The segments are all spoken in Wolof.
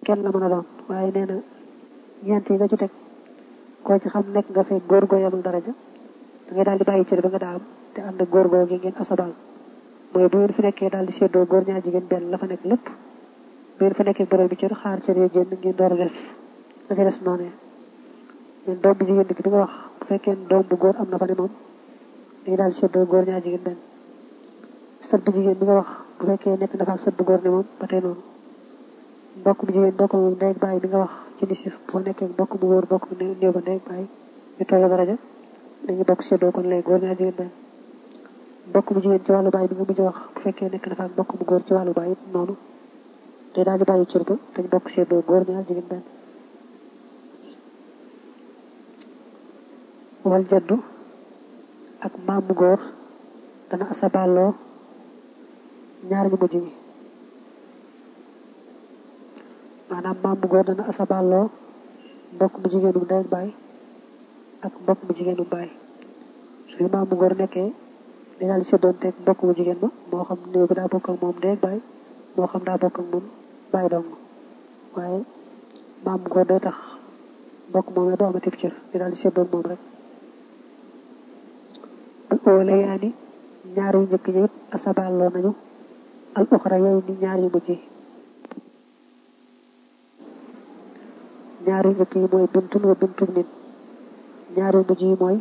kenn la mën a doon waaye nee na ñeent yi nga ci teg koo ci xam nekk nga fay góor goo yamul daraja da ngay daal di bàyyi cër ba nga daa am te ànd ak góor goo gi ngeen asabal mooy bu ngeen fi nekkee daal di séddoo góor ñaar jigéen benn la fa nekk lépp bu ngeen fa nekkee borom bi cër xaar cër yi génn ngeen door a def la ca des noonee ñun doom bu jigéen bi nga wax bu fekkee doom bu góor am na fa ne moom dañuy daal di séddoo góor ñaar jigéen benn sët bu jigéen bi nga wax bu fekkee nekk na fa ak sët bu góor ne moom ba tey noonu mbokk bu jigéen mbokk moom ndey ak baay bi nga wax ci nisif boo nekkee mbokk bu góor mbokk bu néew ba ndey ak baay ñu toll daraja dañuy bokk séddoo kon léegi góor ñaar jigéen benn mbokk bu jigéen ci wàllu baay bi nga mujj wax bu fekkee nekk na fa ak mbokk bu góor ci wàllu baay it noonu day daal di bàyyi cër ba dañ bokk séddoo góor ñaar jigéen benn wal jaddu ak maamu góor dana asaballoo ñaar ñu mujj ñi maanaam maamu góor dana asaballoo mbokk mu jigéenu ndey ak baay ak mbokk mu jigéenu baay suy maamu góor nekkee day daal di séddoonteeg mbokk mu jigéen ba moo xam néew bi daa bokk ak moom ndey ak baay moo xam daa bokk ak moom baay dong waaye maamu góor day tax mbokk moom la doo amati cër day daal di séddoog moom rek al óole yaa ni ñaar yu njëkk ñi it asaballoo nañu al uxra yooyu ni ñaar yu mujj yi ñaar yu njëkk yi mooy bintun wa bintun nit ñaar yu mujj yi mooy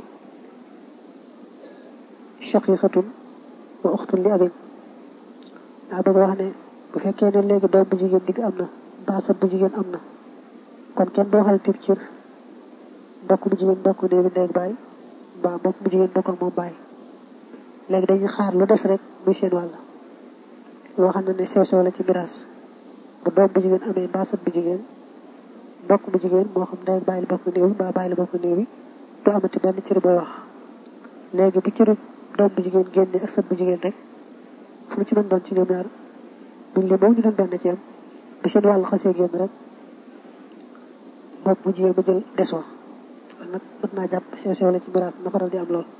shaqiqatun wa uxtun li abin daa bëgg wax ne bu fekkee ne léegi doom bu jigéen digg am na baasat bu jigéen am na kon kenn doo xal tib cir mbokk bu jigéen mbokk néew bi ndey ak baay mbaa mbokk bu jigéen mbokk ak moom baay léegi dañuy xaar lu des rek muy seen wàll loo xam ne ne sew sew la ci miraas bu doom bu jigéen amee baasat bu jigéen mbokk bu jigéen moo xam ndey ak baay la bokk néew bi mbaa baay la bokk néew bi du amati benn cër booy wax léegi bu cëru doom bu jigéen génne ak sët bu jigéen rek fu mu ci mën doon ci ñoom ñaar buñ li moom ñu doon benn ci am bu seen wàll xasee génn rek mbokk bu jigéen ba jël des wa kon nag mën naa jàpp sew sew la ci miraas na faral di am lool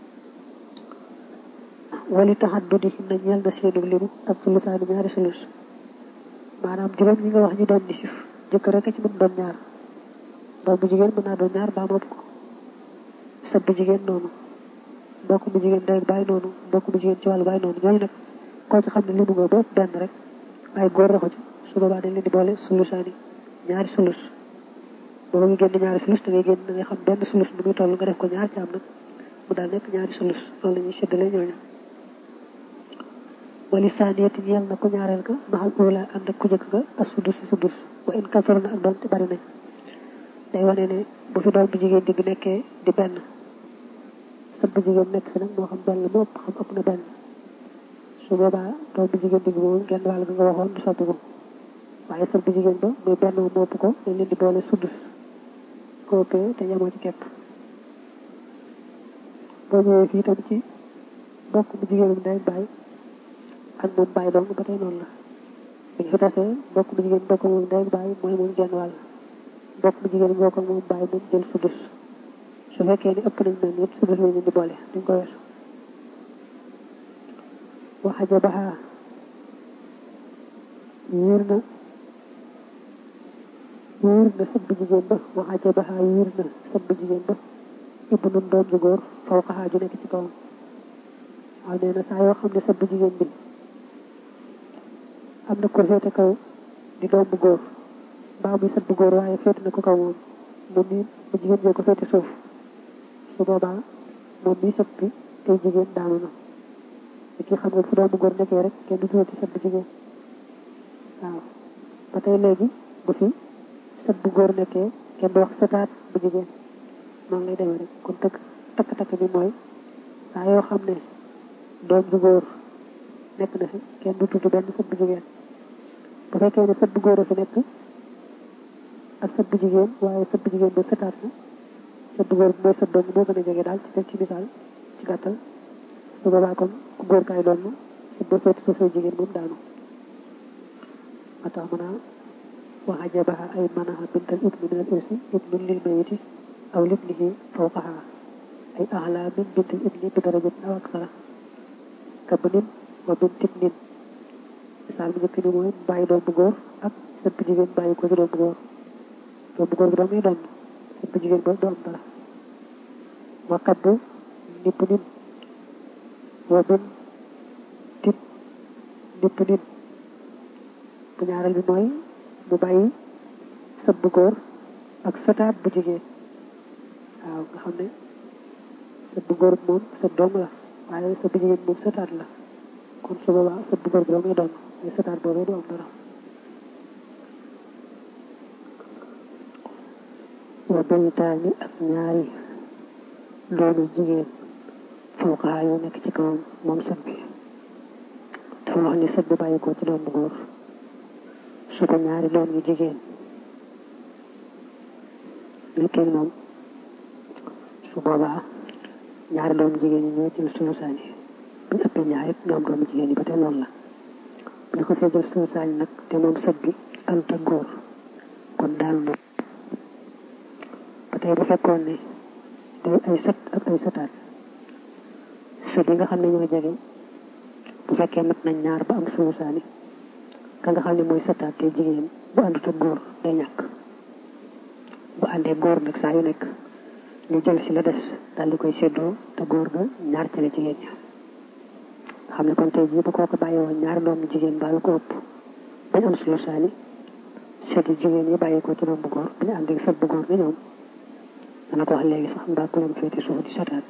wali taxaddudi na ñeel na seenu limu ak sulusaani ñaari sulus maanaam juróom ñi nga wax ñu doon nisif jëkk rek a ci mën doon ñaar doom bu jigéen mën naa doon ñaar baa mopp ko sët bu jigéen noonu mbokk bu jigéen ndey baay noonu mbokk bu jigéen ci wàllu baay noonu ñooñu nag koo ci xam ne limu nga bopp benn rek waaye góor raxu ci su boobaa dañ leen di boole sulusaani ñaari sulus booba nga génn ñaari sulus da ngay génn da ngay xam benn sulus nu muy toll nga def ko ñaar ci am nag mu daal nekk ñaari sulus loolu la ñuy séddale ñooñu wali saaniyati ñeel na ku ñaareel ka maxal ula ànd ak ku jëkk ka as sudus sudus wa in kasar na ak doon te bari nañ day wane ne bu fi doom bu jigéen digg nekkee di benn sët bu jigéen nekk fi nag moo xam benn moo ëpp xam ëpp na benn su boobaa doom bu jigéen digg boobu genn wàll bi nga waxoon du soppi ko waaye sët bu jigéen ba muy benn moo ëpp ko dañ leen di boole sudus ko ëppee te yemoo ci kepp boo ñëwee fii tam ci bokk bu jigéenum day bàyyi ak moom bàyyi dong ba tey noonu la buñ fi tasee bokk bu jigéen bokk moom day bàyyi mooy moom genn wàll bokk bu jigéen bokk moom bàyyi moom jël sudus su fekkee ni ëpp nañ mel yëpp sudus lañ leen di boole duñ ko weesu waxaja baxaa yiir na yiir na sët bu jigéen ba waxaja baxaa yiir na sët bu jigéen ba ibbu nun doom ju góor faw xaxaa ju nekk ci kawam waaw nee na saa yoo xam ne sët bu jigéen bi am na ko féete kaw di doom bu góor mbaa muy sët bu góor waaye féete na ko kaw moom moom mi bu jigéen bee ko féete suuf su boobaa moom mi sët bi tey jigéen daanu na te kii xam nga fu doom bu góor nekkee rek kenn du tuuti sët bu jigéen waaw ba tey léegi bu fi sët bu góor nekkee kenn du wax sëtaat bu jigéen noonu lay demee rek kon takk takk-takk bi mooy saa yoo xam ne doom bu góor nekk na fi kenn du tudd benn sët bu jigéen bu fekkee ne sët bu góor a fi nekk ak sët bu jigéen waaye sët bu jigéen ba sëtaat na sët bu góor bi mooy sët doom moo gën a jege daal ci def ci misaal ci gàttal su boobaa kon ku góor kaay doon sët ba féeti suufee jigéen moom daanu ma tax mën a waxa jabaxa ay manaxa bintal ibni min al irsi ibnun lil mayiti aw libnihi fawqaha ay axla min bintal ibni bi darajatin aw aksara ka bënin wa bintit nin misaal bu njëkk ni mooy bàyyi doom bu góor ak sët bu jigéen bàyyi ko ci doom bu góor doom bu góor bi doomuy doon sët bu jigéen ba du am dara wa kadd nipp nin wa bin tib nipp nin bu ñaareel bi mooy mu bàyyi sët bu góor ak sëtaat bu jigéen waaw nga xam ne sët bu góor moom sët doom la waaye sët bu jigéen moom sëtaat la kon su boobaa sët bu góor bi doomuy doon ay sëtaat boobu du am dara wa baytaani ak ñaari doomu jigéen fawqaa yu nekk ci kawam moom sët bi dafa wax ni sët bu bàyyi ko ci doom bu góor su ko ñaari doom yu jigéen nekkee moom su boobaa ñaari doom jigéen ñi ñoo jël sulusaan yi bu ñu ëppee ñaari ñoom doomu jigéen yi ba tey noonu la bu ñu xasee jël sulusaan yi nag te moom sët bi ànd ak góor kon daal moom ba tey bu fekkoon ne day ay sët ak ay sëtaat sët yi nga xam ne ñoo jege bu fekkee mat nañ ñaar ba am sulusaan yi ka nga xam ne mooy sëtaat te jigéen bu àndut ak góor day ñàkk bu àndee góor nag saa yu nekk ñu jël si la des daal di koy séddoo te góor ga ñaar ci la jigéen ña nga xam ne kon tey jii bu kooku bàyyi woon ñaari doomu jigéen baalu ko ëpp bañ am sulu saani seet yi jigéen yi bàyyi ko ci doom bu góor bu ñu àndee sët bu góor ni ñoom dana ko wax léegi sax mbaa ku leen féete suuf di setaat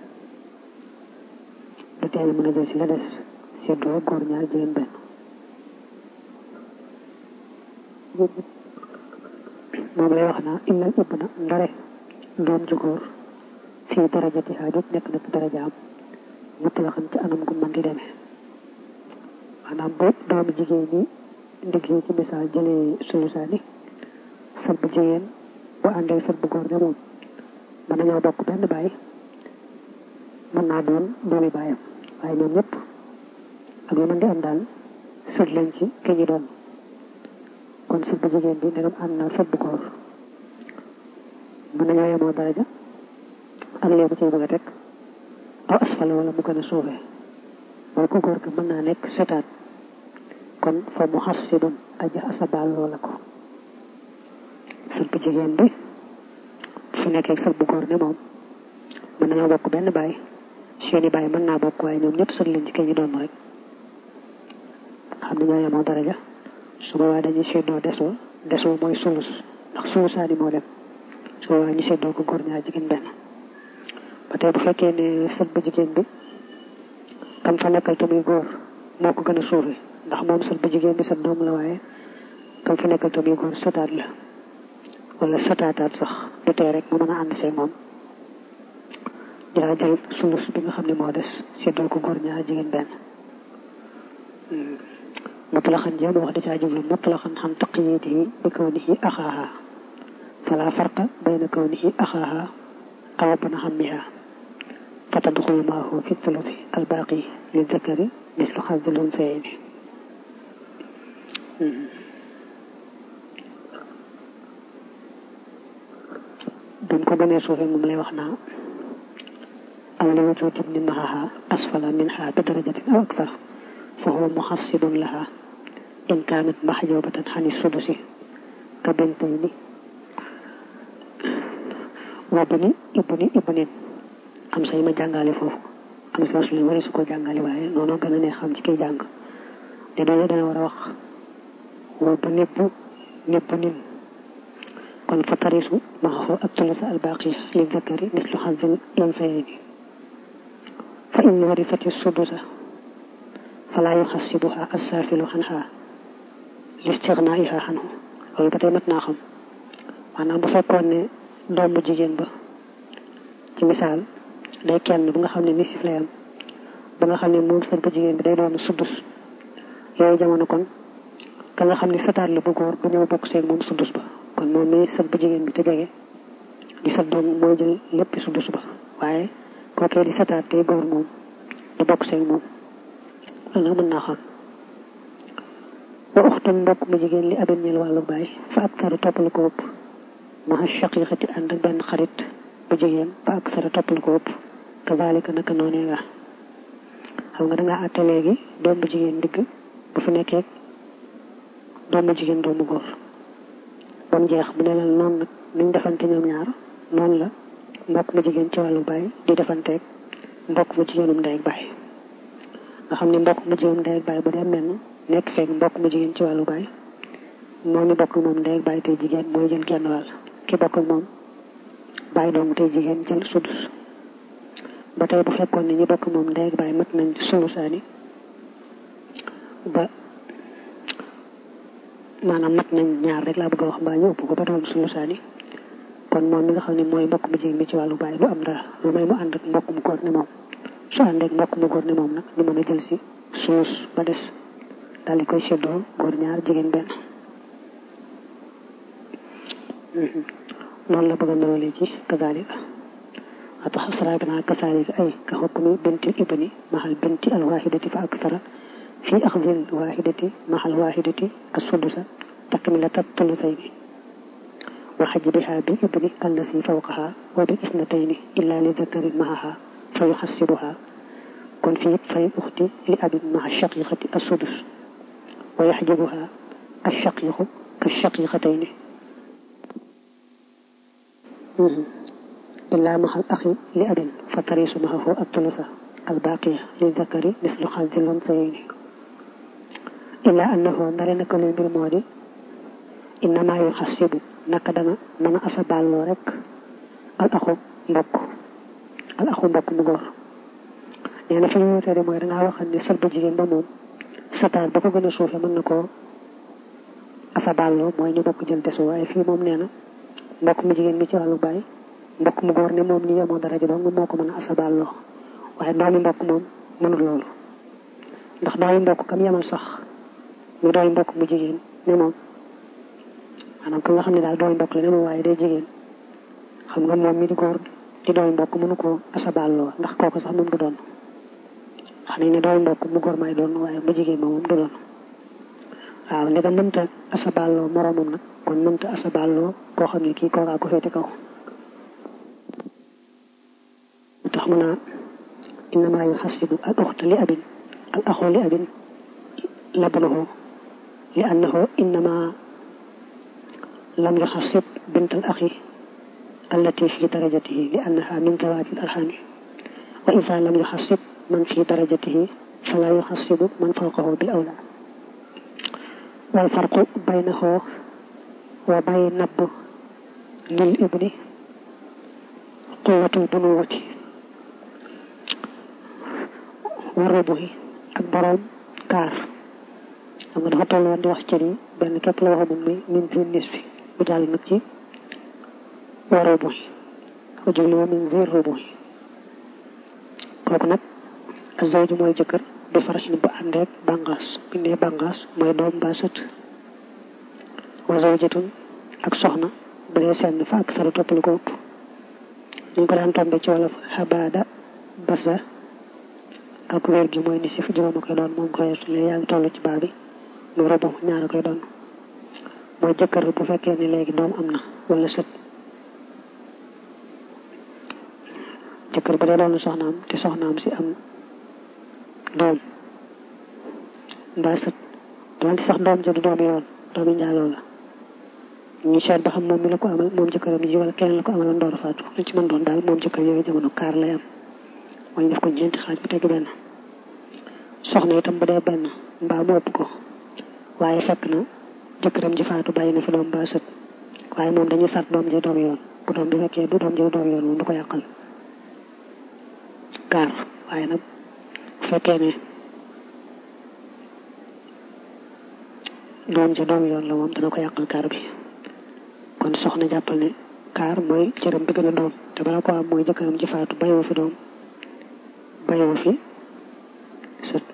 du teel mën a jël si la des séddoo góor ñaar jigéen benn moom lay wax naa illal ëpp na ndare doom ju góor fii darajati xaajut nekk na ci darajaam mutlaqan ci anam gu mën di demee maanaam bu doomu jigéen ñi ndig yi ci misaal jëlee sulusaani sët bu jigéen bu àndee sët bu góor ne moom mën nañoo bokk benn baay mën naa doon doomi baayam waaye ñoom ñëpp ak lu mën di am daal sët lañ ci ki ñu doon kon sët bu jigéen bi ndegam ànd na sët bu góor mën nañoo yemoo daraja ak léegi ciy bëgg a teg aw asfala wala mu gën a suufee mooy ko góor gi mën naa nekk setaat kon fa mu xas si dun aja asabaal loola ko sët bu jigéen bi su nekkee sët bu góor ne moom mën nañoo bokk benn baay seeni baay mën naa bokk waaye ñoom ñëpp sët lañ ci kii ñu doon rek xam ne ñoo yemoo daraja su boobaa dañuy seddoo desoo desoo mooy sulus ndax sulusaani moo dem su boobaa ñu seddoo ko góor ñaar jigéen benn ba tey bu fekkee ne sët bu jigéen bi kam fa nekkal te muy góor moo ko gën a suufe ndax moom sët bu jigéen bi sët doom la waaye kam fa nekkal te muy góor sëtaat la wala sëtaataat sax du tee rek mu mën a ànd see moom jëlaa jël sulus bi nga xam ne moo des seddoo ko góor ñaar jigéen benn mutlaxan jéem wax da caa jublu mutlaxan xam taqyidihi bi kawnihi axaaha fala farqa bayna kawnihi axaaha aw bna xammiha fa tadxulu maahu fi thuluthi albaaqi li zakari mislu xazzil unsayayni buñ ko gënee suufee moom lay wax naa awla wujudi ibni mahaha asfala minha bi darajatin aw akthar fa huwa muxassidun laha in kaanat maxjubatan xani sudusi ka bintayni wa bini ibni ibnin am say ma jàngale foofu am sa su wari su ko jàngale waaye noonu gën a ne xam ci kiy jàng te doole dana war a wax wa ba nibbu nibbu nin kon fa tarisu maahu ak tulisa albaqi li zakari mislu xazil unsayayni fa in warifati sudusa fala yuxassibuha assaafilu xanha listighnaiha xanhu loolu ba tey mat naa xam maanaam bu fekkoon ne doomu jigéen ba ci misaal day kenn bu nga xam ne nisif lay am ba nga xam ne moom sët bu jigéen bi day doon suddus yooyu jamono kon ka nga xam ne sëtaat la bu góor bu ñëw bokk seeg moom suddus ba kon moom mi sët bu jigéen bi te jege di sët doom mooy jël lépp suddus ba waaye kookee di sëtaat tey góor moom du bokk seeg moom loolu nag mën naa xam wa uxtum mbokk mu jigéen li abin ñeel wàllu baay fa ak taru toppal ko ëpp maha shaqiqati ànd ak benn xarit bu jigéen fa ak taru toppal ko ëpp kazalika naka noonee nga xam nga dangaa àtte léegi doom bu jigéen digg bu fi nekkee doom bu jigéen doomu góor ba mu jeex mu ne leen noonu nag niñ defante ñoom ñaar noonu la mbokk mu jigéen ci wàllu baay di defanteeg mbokk mu jigéenum ndey ak baay nga xam ne mbokk mu jigéenum ndey ak baay bu dee mel nekk fekk mbokk mu jigéen ci wàllu baay moom ñu bokk moom ndey ak baay tey jigéen mooy jël genn wàll ki bokk ak moom baay doomu tey jigéen jël sudus ba tey bu fekkoon ne ñu bokk moom ndey ak baay mat nañ sulusaani ba maanaam mat nañ ñaar rek laa bëgg a wax mbaa ñu ëpp ko ba doon sulusaani kon moom mi nga xam ne mooy mbokk mu jigéen mi ci wàllu baay du am dara lu may mu ànd ak mbokk mu góor ni moom su àndee ak mbokk mu góor ni moom nag ñu mën a jël si sulus ba des daal di koy seddoo góor ñaar jigéen benn noonu la bëgg a nërale ci kazalika atax asra bina kazalika ay ka xukmi binti ibni maxal binti alwahidati fa aksara fi axdil wahidati maxal wahidati assudusa takmilata tulusayni wa xajbiha bi ibni allasi fawqaha wa bi isnatayni illa li zakarin maxaha fa yuxassibuha kon fii fay uxti li abin maxa shaqiqati assudus wa yaxjibuha ashaqiqu ka shaqiqatayni إلا مع الأخ لأب فتريس معه الثلثة الباقية للذكر مثل حظ الأنثيين إلا أنه نرى كل بالمودي إنما يحسب نكدنا من أسبال رك الأخ mbokk al axu mbokk mu góor nee na fi ñu wutee mooy dangaa waxal ni sët bu jigéen ba moom sataar ba ko gën a suufe mën na koo asaballoo mooy ñu bokk jël desu waaye fii moom nee na mbokk mu jigéen mi ci wàllu baay mbokk mu góor ne moom ni yemoo daraja dong moo ko mën a asaballoo waaye doomi mbokk moom mënul loolu ndax doomi mbokk kam yemal sax mu doomi mbokk mu jigéen ne moom maanaam ka nga xam ne daal doomi mbokk la ne moom waaye day jigéen xam nga moom mi di góor di doomi mbokk mënu ko asaballoo ndax kooku sax moom du doon wax nañ ne doomi mbokk mu góor may doon waaye mu jigéen ma moom du doon waaw ndega mënta asaballoo moroomam nag kon mënta asaballoo koo xam ne kii kookaa ko féete kaw tax mu naa innama yuxasibu al uxta li abin al axu li abin labnahu li annahu innama lam yuxasib bint al axi allati fi darajatihi li annaha min zawati al arxami wa ida lam yuxasib man fi darajatihi fala yuxasibu man fawqahu bil awla wal farqu baynahu wa bayna nab lil ibni quwatul bunuwati warrabu yi ak boroom kaar xam nga dafa toll woon di wax cër yi benn képp la waxoon muy min fi nis bi mu jàll nag ci warrabu yi ko jubli wa min zir rubu yi kooku nag ak zawju mooy jëkkër du faraxin bu àndeek bàngaas bi ne bàngaas mooy doom mbaa sët wa zawjatun ak soxna bu dee senn fa ak sara topp lu ko ëpp ñu ko daan tombe ci wolof xabaada basa ak wér gi mooy ni si fu juróom a koy doon moom koy léegi yaa ngi toll ci baa bi nu robo ñaar a koy doon mooy jëkkër bu fekkee ne léegi doom am na wala sët jëkkër ba dee doon soxnaam te soxnaam si am doom mbaa sët doonte sax doom ja du doom yoon doomi njaaloo la ñu seet ba xam moom mi la ko amal moom jëkkëram ji wala keneen la ko amaloon door a faatu lu ci mën doon daal moom jëkkër yooyu jamono kaar lay am mooy def ko ñeenti xaaj bu teg benn soxna itam bu dee benn mbaa mu ëpp ko waaye fekk na jëkkëram ji faatu bàyyi na fi doom mbaa sët waaye moom dañuy sart doom ji doom yoon bu doom bi fekkee du doom ji doom yoon moom du ko yàqal kaar waaye nag bu fekkee ne doom ja doom yoon la moom dana ko yàqal kaar bi kon soxna jàppal ne kaar mooy cëram bi gën a doon te bala ko am mooy jëkkëram ji faatu bàyyiwu fi doom bàyyiwu fi sët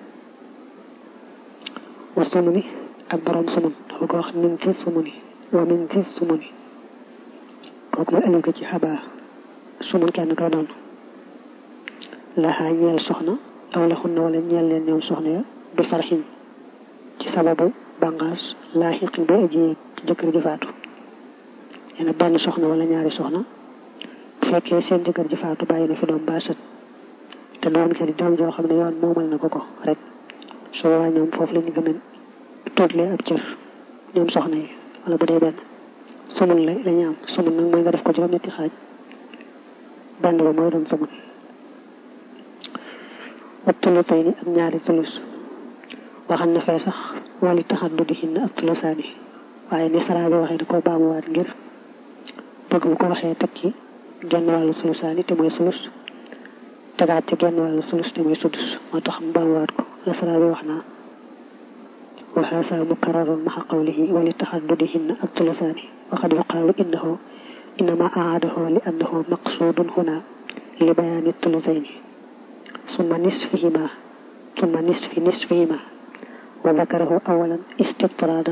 wa sumuni ak borom sumun dafa ko wax min ci sumuni wa min ci sumuni kooku mooy alif ko ci xabaa sumun kenn koy doon laxaa ñeel soxna aw la xunna wala ñeel leen ñoom soxna ya bi farxin ci sababu bangaas laaxiqin bi aji ci jëkkër ji faatu nee na benn soxna wala ñaari soxna bu fekkee seen jëkkër ji faatu bàyyi na fi doom ba sët te doom ci di doom joo xam ne yoon moomal na ko ko rek su boobaa ñoom foofu la ñu gën a tuutlee ab cër ñoom soxna yi wala bu dee benn sumun la dañuy am sumun nag mooy nga def ko juróom-ñetti xaaj benn ba mooy doon sumun ak tulu tey ni ak ñaari tulus waxal na fee sax wali taxaddu di xin ak tulusaani waaye ni saraa bi waxee da ko baamuwaat ngir bëgg bu ko waxee teg ci genn wàllu tulusaani te mooy sulus tegaat ci genn wàllu sulus te mooy sudus moo tax mu baamuwaat ko la saraa bi wax naa وهذا مكرر مع قوله ولتحددهن الثلثان وقد يقال إنه إنما أعاده لأنه مقصود هنا لبيان الثلثين ثم نصفهما ثم نصف نصفهما وذكره أولا استطرادا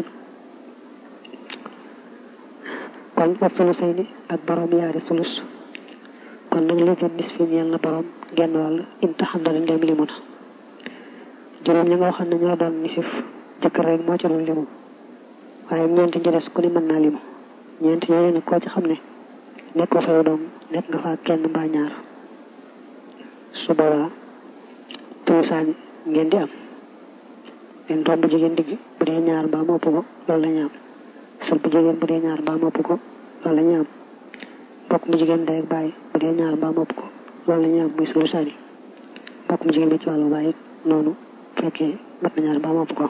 kon wa sulusayni ak borom yaari sulus kon nag li gën nisfi ñeel na borom genn wàll imtaxan na ndem limu na juróom ñi nga waxoon ne ñoo doon nisif jëkkër rek moo ci doon limu waaye ñeenti ñu des ku ne mën naa limu ñeenti ñooñu nag koo ci xam ne nekkoo fa yow doom nekk nga fa kenn mbaa ñaar su boobaa tulusaani ngeen di am leen doom bu jigéen digg bu dee ñaar mbaa mu ëpp ko loolu la ñu am sër bu jigéen bu dee ñaar mbaa mu ëpp ko loolu la ñu am mbokk mu jigéen day ak bàyyi bu dee ñaar mbaa mu ëpp ko loolu la ñu am muy tulusaani mbokk mu jigéen bi ci wàllu bàyyi noonu fekkee mat na ñaar mbaa mu ëpp ko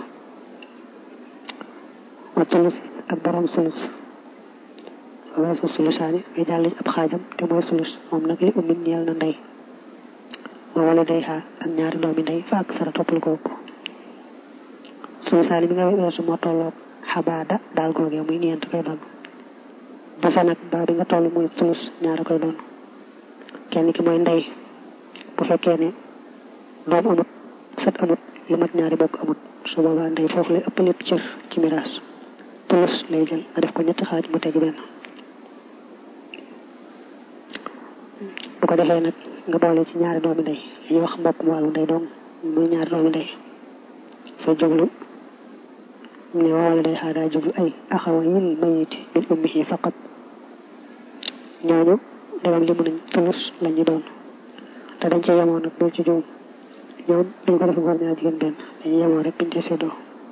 wa tulus ak borom sulus weesu sulusaani ngay jàll ab xaajam te mooy sulus moom nag li ummin ñeel na ndey wa wala day xaa ak ñaari doomi ndey fa ak sara toppal ko ëpp sulusaani bi nga weesu moo tolloog xabaada daal googee muy ñeent koy doon basa nag baa bi nga toll muy sulus ñaara koy doon kenn ki mooy ndey bu fekkee ne doom amut sët amut lu mat ñaari bokk amut su boobaa ndey foofu lay ëpp lépp cër ci miraas tulus lay jël nga def ko ñetti xaaj mu teg benn bu ko defee nag nga boole ci ñaari doomi ndey dañuy wax mbokk mu wàllu ndey doom muy ñaari doomi ndey fa jublu ne wala day xaa daa jublu ay axawa yil mayiti min ummihi faqat ñooñu dagam li mu nañ tulus la ñu doon te dañ ci yemoon nag boo ci juum ñoom duñ ko def góor ñaar jigéen benn dañuy yemoon rek biñ ci séddoo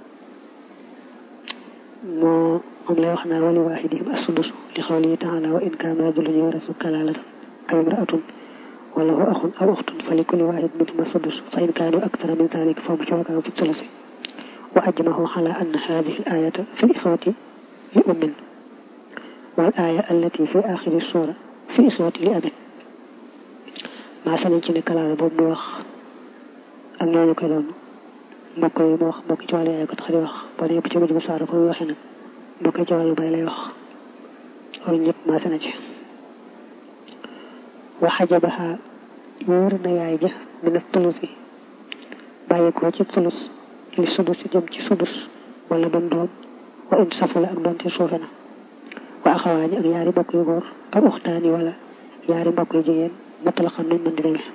moo moom lay wax naa wali waahidihim as-sudus li xawlihi taala wa in kaana rajulun yurathu kalaalatan aw imraatun wa lahu axun aw uxtun fa li kulli waahid minhuma as-sudus fa in kaanu akthara min dhalika fa hum shurakaa'u fi thuluthi wa ajmahu ala anna hadhihi al-ayata fi al-ikhwati li ummin wal aaya allati fi aaxiri suura fi ikhwati li abin maa sanañ ci ne kalaala boobu mu wax ak ñooñu koy doon mbokk yi mu wax mbokk ci wàllu yaay ko tax di wax boo dee bu ci mujj bu saara ko muy waxee nag mbokk ci wàllu bay lay wax loolu ñëpp maase na ci waxajabaha yóor na yaay ja mina tulus yi bàyyi ko ci tulus li sudus jëm ci sudus wala doon doom wa in safula ak doon ci suufe na wa axawaani ak yaari mbokk yu góor ak uxtaani wala yaari mbokk yu jigéen matal xam nuñ mën di demee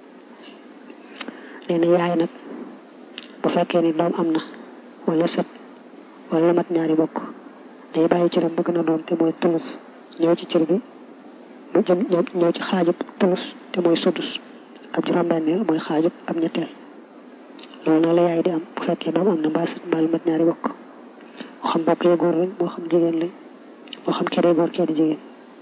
nee na yaay nag bu fekkee ni doom am na wala sët wala mat ñaari bokk day bàyyi cëram ba gën a doon te mooy tulus ñëw ci cër bi mu jëm ñëw ci xaajub tulus te mooy sudus ab juróom-benneel mooy xaajub ab ñetteel loolu nag la yaay di am bu fekkee doom am na mbaa sët mbaa lu mat ñaari bokk moo xam bokk yi góor lañ moo xam jigéen lañ moo xam kee góor kee di jigéen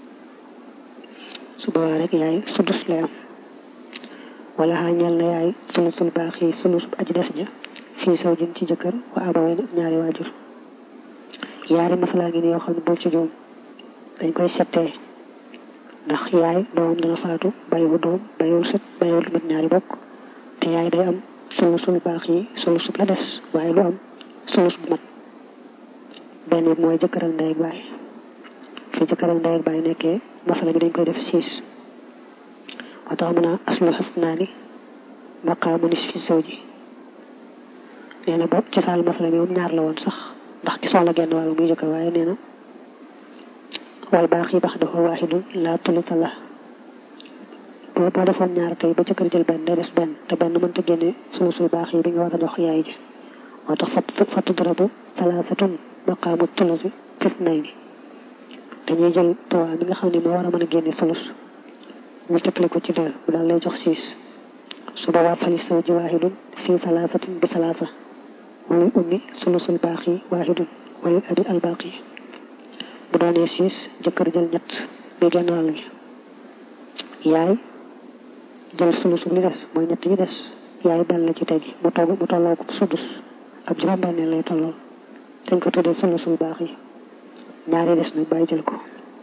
su boobaa rek yaay sudus lay am wala xaa ñeel na yaay sulusul baax yi sulus aji des ja fii saw jën ci jëkkër wa abaway ak ñaari waajur yaari masalaa ngi ni yoo xam ne boo ci juum dañ koy settee ndax yaay doomam dana faatu bayiwu doom bayiwul sët bayiwul mat ñaari bokk te yaay day am sulusul baax yi sulus la des waaye lu am sulus bu mat benn bi mooy jëkkër ak ndey ak baay fi jëkkër ak ndey ak baay nekkee masala bi dañ koy def siis moo tax mën a aslu xas naa ni maqaamu nisfi zawji nee na boobu cosaan masala bi moom ñaar la woon sax ndax ki soxla genn wàll muy jëkkër waaye nee na wal baax yi bax dafa waaxidun laa tulita la boo boo defoon ñaar tey ba jëkkër jël benn day des benn te benn mënta génne sulusul baax yi bi nga war a jox yaay ji moo tax fattu darabu talaasatun maqaamu tulusi fis nay ni dañuy jël trois bi nga xam ne moo war a mën a génne sulus multiplié ko ci deux mu daal lay jox six su boobaa fali saw ji waahidun fii salaasatin bi salaasa walil ummi sulusul baaqi waahidun walil abi al baaqi bu doonee six jëkkër jël ñett muy genn wàll gi yaay jël sulusu li des mooy ñett yi des yaay benn la ci tegi mu togg mu tolloo ko sudus ab juróom-benneel lay tollool dañ ko tuddee sulusul baax yi ñaari des nag bàyyi jël ko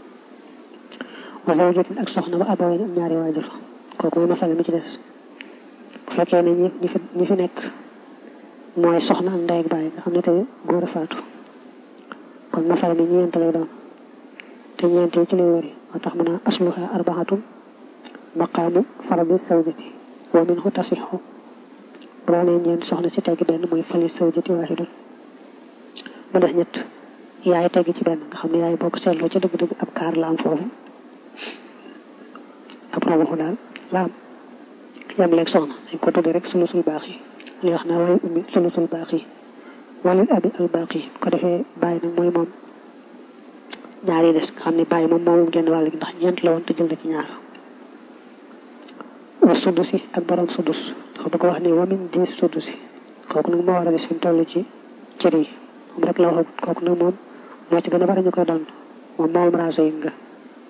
wa zawjatin ak soxna ba abaween ak ñaari waajur kooku mooy masala mi ci des bu fekkee ne ñi ñi fi ñi fi nekk mooy soxna ak ndey ak baay nga xam ne tey góor a faatu kon masala mi ñeent lay doon te ñeent yi ci lay wëri moo tax mu naa asluha arbaxatum maqaamu faradi sawjati wa minhu tasixu bu doonee ñeent soxna ci tegg benn mooy fali sawjati waahidun mu des ñett yaay tegg ci benn nga xam ne yaay boo ko seetloo ca dëgg-dëgg ab kaar la am foofu ab roboxu daal la am yam leeg soxna dañ ko tudde rek sulusul baax yi li wax naa waaye ummi sulusul baax yi walil abi al baax yi ko defee bàyyi nag mooy moom ñaar yi des nga xam ne bàyyi moom moomum genn wàll gi ndax ñeent la woon te jël na ci ñaar wa sudus yi ak borom sudus dafa bëgg wax ne wamin di sudus yi kooku nag moo war a des fi mu toll ci cër yi moom rek la wax kooku nag moom moo ci gën a bari ñu koy doon moom moom raasa yi nga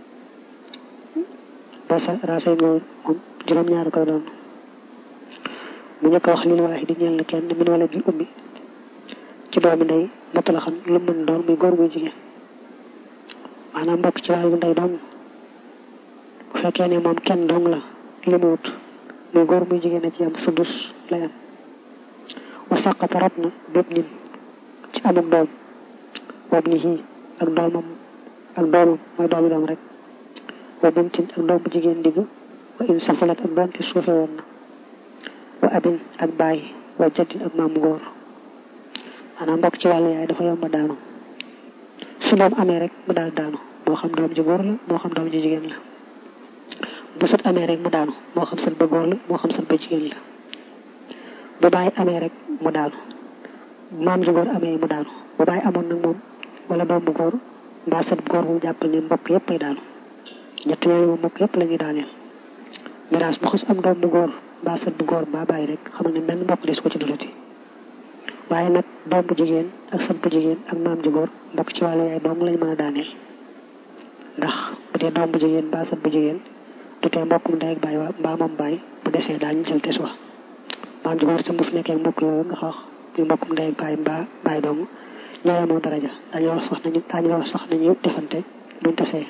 ba sa raasa yi nga moom juróom-ñaar koy doon mu njëkk a wax lil waaxi di ñeel na kenn min wala bi ummi ci doomi ndey matu la xam lu mën doon muy góor muy jigéen maanaam mbokk ci wàllu ndey dong bu fekkee ne moom kenn dong la li mu wut muy góor muy jigéen a ci am sudus lay am wa saqata rot na bépp nin ci amuk doom wab ni xii ak doomam ak doomam mooy doomi doom rek wa bintin ak doom bu jigéen digg wa in safulat ak doonte suufe woon na wa abin ak baay wa jaddin ak maamu góor maanaam mbokk ci wàllu yaay dafa yomba daanu su doom amee rek mu daal daanu moo xam doom ji góor la moo xam doom ji jigéen la bu sët amee rek mu daanu moo xam sët ba góor la moo xam sët ba jigéen la bu baay amee rek mu daanu maam ji góor amee mu daanu bu baay amoon nag moom wala doom bu góor mbaa sët bu góor bu jàppal ne mbokk yëpp ay daanu ñett yooyu moom mbokk yëpp la ñuy daaneel miraas bu xas am doom bu góor mbaa sët bu góor mbaa bàyyi rek xamal ne benn mbokk des ko ci dulati waaye nag doom bu jigéen ak sët bu jigéen ak maam ji góor mbokk ci wàllu yaay dong lañ mën a daaneel ndax bu dee doom bu jigéen mbaa sët bu jigéen du tee mbokkum ndey ak baay wa mbaa moom baay bu desee daal ñu jël des wa maam ji góor itam bu fi nekkee mbokk yooyu nga wax muy mbokkum ndey ak baay mbaa baay dong ñoo yemoo daraja dañu wax sax nañu dañu wax sax nañu defante buñ tasee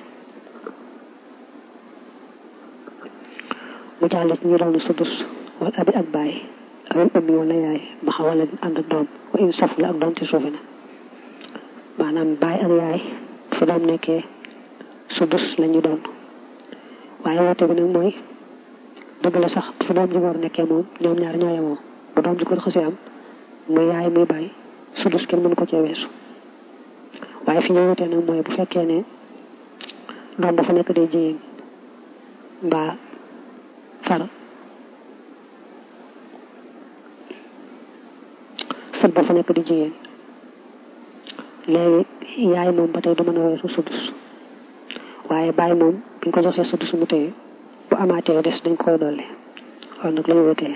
mu jàll ci ñu doon sudus wala abi ak baay awil ummi wala yaay ma xa wala ànd ak doom wa in saf la ak doom ci suufi na maanaam baay ak yaay fi doom nekkee sudus la ñu doon waaye woote bi nag mooy dëgg la sax fi doom ji góor nekkee moom ñoom ñaar ñoo yemoo bu doom ji góor xasee am muy yaay muy baay sudus kenn mënu ko cee weesu waaye fi ñu wutee nag mooy bu fekkee ne doom dafa nekk day jigéen mbaa far sët ba fa nekk di jigéen léegi yaay moom ba tey du mën a weesu sudus waaye baay moom biñ ko joxee sudus mu téye bu amaatee des dañ koy dolli loolu nag lañu wutee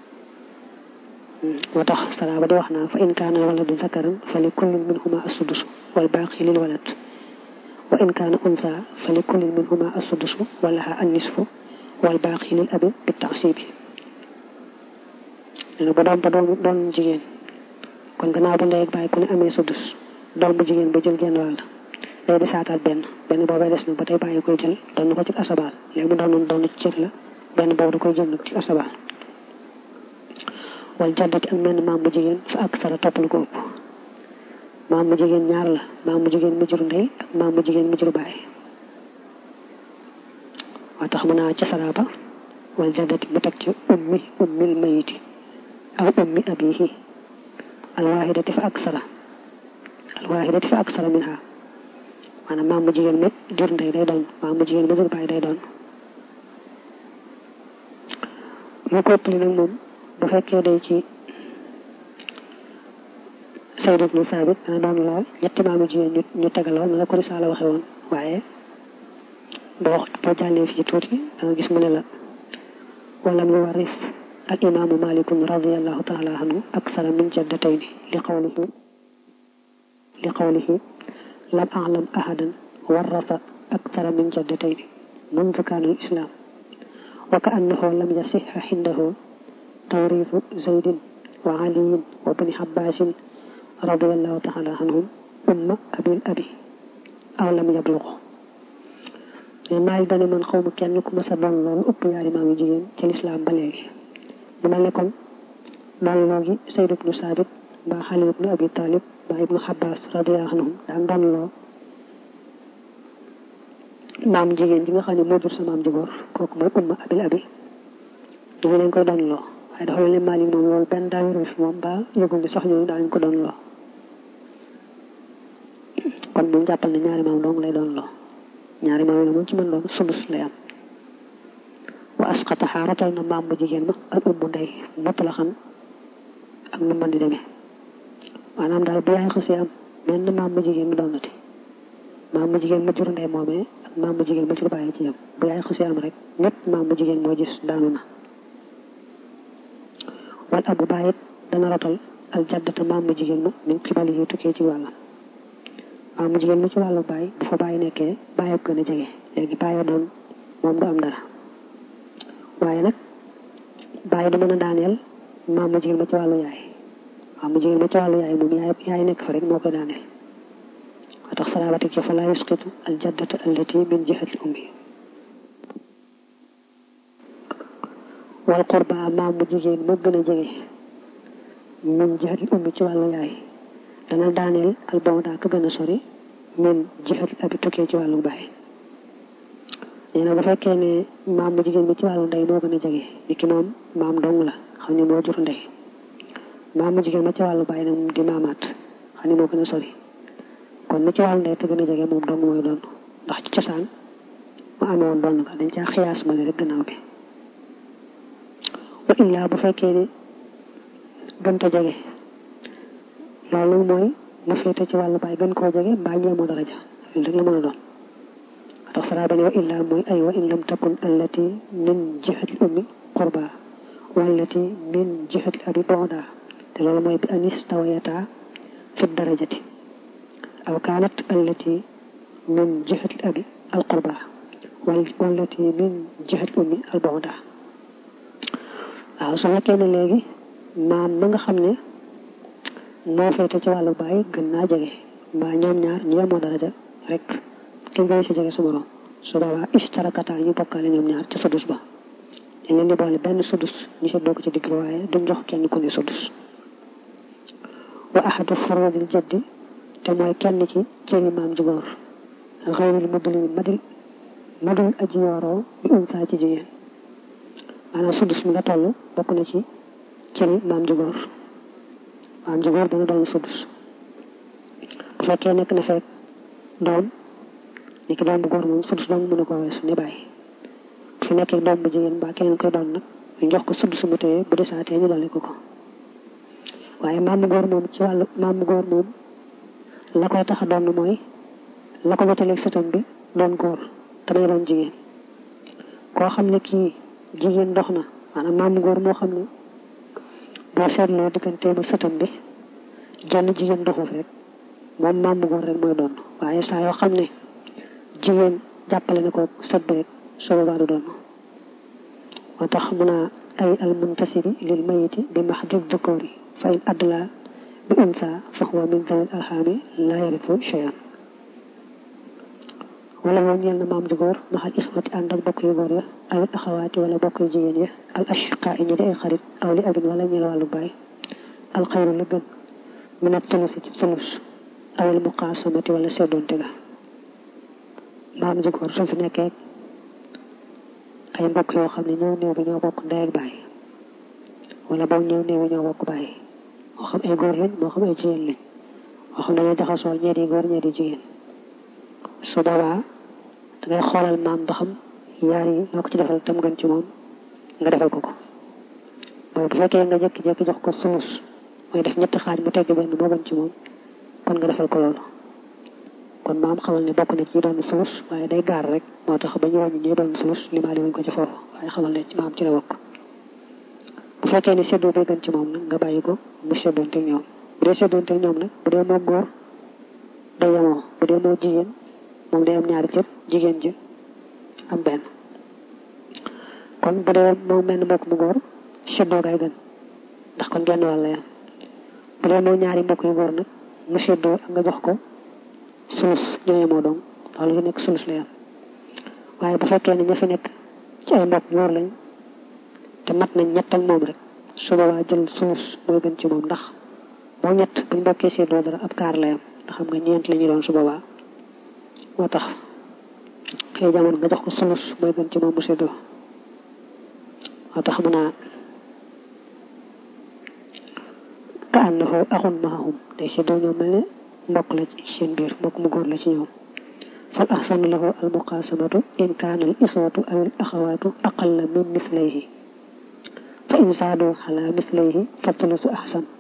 moo tax salaaba di wax naa fa in kaana waladu zakaran fa li kullin minhuma as-sudus wal baaqi lil walad wa in kaana unsa fa li kullin minhuma as-sudus wa laha an-nisfu wal baaqi lil abi bi taasibi nee ba doom ba doom doon jigéen kon gannaaw bu ndey ak baay ku ne amee sudus doom bu jigéen ba jël genn wàll day di saataat benn benn boobay des na ba tey bàyyi koy jël doon ko ci asabaal léegi mu doon doon ci cër la benn boobu da koy jël nag ci asabaal wal jaddati ak menn maam bu jigéen fa ak sara toppal ko ëpp maam bu jigéen ñaar la maam bu jigéen mu jur ndey ak maam bu jigéen mu jur baay moo tax mu naa ca saraba wal jaddati mu teg ci ummi ummil mayiti aw ummi abihi alwaahidati fa ak sara alwaahidati fa ak sara minha maanaam maam mu jigéen ma jur ndey day doon maam mu jigéen ma jur baay day doon lu ko ëppli nag moom bu fekkee day ci Sayd ibnu Saabit dana doon lool ñetti maamu jigéen ñu ñu tegaloo na la ko risaala waxe woon waaye boo boo jàllee fii tuuti da nga gis mu ne la wala mu waris al imaamu malikun radiallahu taala anhu aksara min jaddatayni li qawlihi li qawlihi lam alam ahadan warrasa akthara min jaddatayn mundu kaana al islam wa ka annahu lam yasixa xindahu tawriisu zaydin wa aliyin wa bni xabbaasin radiallahu taala anhum umma abil abi aw lam yabluqu maay dane man xaw ma kenn ku masa doon loolu ëpp yaari maam yu jigéen ci lislaam ba léegi mu mel ne kon doon loo gi Sayd ibnu Saabit mbaa Xali ibnu Abi Talib mbaa ibnu Xabbaas radiyallahu anhum daan doon loo maam jigéen ji nga xam ne moo jur sa maam ji góor kooku mooy umma abil abi dañu leen koy doon loo waaye dafa leen maali moom loolu benn daawirul fi moom mbaa yëgul ni sax ñooñu daañu ko doon loo kon bu ñu jàppal ne ñaari maam dong lay doon loo ñaari maam la moom ci mën doon sulus lay am wa asqata xaaratal na maam bu jigéen ma ak ummu ndey mopp la xam ak nu mën di demee maanaam daal bu yaay xasee am mel na maam bu jigéen mu doonati maam bu jigéen ma jur ndey moomee ak maam bu jigéen ma jur bàyyi ci yam bu yaay xasee am rek ñëpp maam bu jigéen moo gis daanu na wal abu bàyyit dana rotal al jaddata maam bu jigéen ma min xibali yi tukkee ci wàllam maam bu jigéen ma ci wàllu bàyyi bu fa bàyyi nekkee bàyyi gën a jege léegi bàyyi doon moom du am dara waaye nag bàyyi du mën a daaneel maam bu jigéen ma ci wàllu yaay maam bu jigéen ma ci wàllu yaay moom yaay yaay nekk fa rek moo koy daaneel moo tax salaabatik ci fa laa yusqitu al jaddata allati min jihati ummi wal qurba maam bu jigéen ma gën a jege min jihati ummi ci wàllu yaay dana daaneel al bawda ka gën a sori min jihati abi tukkee ci wàllu baay nee na bu fekkee ne maam bu jigéen bi ci wàllu ndey moo gën a jege ni ki moom maam dong la xam ne moo jur ndey maam bu jigéen ma ci wàllu baay nag moom di maamaat xam ne moo gën a sori kon ni ci wàllu ndey te gën a jege moom dong mooy doon ndax ci cosaan mu amee woon doon nga dañ caa xiyaas ma rek gannaaw bi wa illaa bu fekkee ne gënta jege loolu mooy mu féete ci wàllu baay gën koo jege mbaa ñeemoo daraja loolu rek la mën a doon tax saraa bane wa illaa mooy ay wa in lam takun allati min jihati ummi qurba wallati min jihati abi bonda te loolu mooy bi anis tawayata fi darajati aw kaanat allati min jihati abi al qurba wallati min jihati ummi al bonda waaw su fekkee ne léegi maam ma nga xam ne moo féete ci wàllu baay gën naa jege mbaa ñoom ñaar ñu yemoo daraja rek ki gën si jege sa morom su boobaa istarakata ñu bokkaale ñoom ñaar ca sudus ba dañ leen di boole benn sudus ñu seddoo ko ci digg waaye duñ jox kenn ku ne sudus wa ahadu furudil jaddi te mooy kenn ci cëri maam ju góor xayril madul madil madul aji yooroo bi unsa ci jigéen maanaam sudus mi nga toll bokk na ci cëri maam ju góor maam ju góor dana doon sudus bu fekkee nekk na fekk doom ni ki doom bu góor moom sudus doom mën a ko weesu ni bàyyi bu fi nekkee doom bu jigéen mbaa keneen koy doon nag ñu jox ko sudus mu téye bu desaatee ñu dolli ko ko waaye maam bu góor moom ci wàllu maam bu góor moom la koy tax a doon mooy la ko wutaleeg sëtam bi doon góor te may doon jigéen koo xam ne kii jigéen dox na maanaam maam bu góor moo xam ne boo seetloo digganteem ak sëtam bi jenn jigéen doxul rek moom maam bu góor rek mooy doon waaye saa yoo xam ne jigéen jàppale na ko sët bi rek soo boobaa du doon moo tax mun a ay al muntasibi lil mayiti bi mahdud dukuri fa in adla bi unsa fa huwa min dawil alxaami la yaritu cheyan wala moom ñeel na maam ju góor maxal ixwati ànd ak bokk yu góor ya awit axawaati wala bokk yu jigéen ya al ashqa i ñi di ay xarit aw li abin wala ñeel wàllu baay al xayru la gën min a tulusi ci tulus awil muqaasamati wala seddoonte ga maam ju góor su fi nekkee ay mbokk yoo xam ne ñëw néew bi ñoo bokk ndey ak baay wala boog ñëw néew bi ñoo bokk baay moo xam ay góor lañ moo xam ay jigéen lañ moo xam dañoo jaxasoo ñee di góor ñee di jigéen su boobaa dangay xoolal maam ba xam yaar yi loo ko ci defal tam gën ci moom nga defal ko ko mooy bu fekkee nga jékki-jékki jox ko sulus mooy def ñetti xaaj mu tegg benn moo gën ci moom kon nga defal ko loolu kon maam xamal ne bokk na ci doon sulus waaye day gaar rek moo tax ba ñu wàññi ñi doon sulus limaali wuñ ko ci foofu waaye xamal ne maam ci la bokk bu fekkee ni seddoo bay gën ci moom nag nga bàyyi ko mu seddoonte ñoom bu dee seddoonte ñoom nag bu dee moom góor day yemoo bu dee moo jigéen moom day am ñaari cër jigéen ji am benn kon bu dee moom mel ni mbokk mu góor séddoo kay gën ndax kon genn wàll yam bu dee moo ñaari mbokk yu góor nag nga séddoo ak nga jox ko sulus ñoo yemoo doom ndax lu fi nekk sulus la yam waaye bu fekkee ne ña fi nekk ci ay mbokk góor lañ te mat nañ ñett ak moom rek su boobaa jël sulus mooy gën ci moom ndax moo ñett buñ bokkee séddoo dara ab kaar la yam ndax xam nga ñeent la ñu doon su boobaa moo tax xëy jamono nga jox ko sulus mooy gën ci moom mu séddoo moo tax mu naa ka annahu axun mahum day séddoo ñoom mel ne mbokk la ci seen biir mbokk mu góor la ci ñoom fal ahsanu lahu al muqasamatu in kaana al ixwatu aw al axawaatu aqalla min mislayhi fa in saadu ala mislayhi fa thuluthu ahsan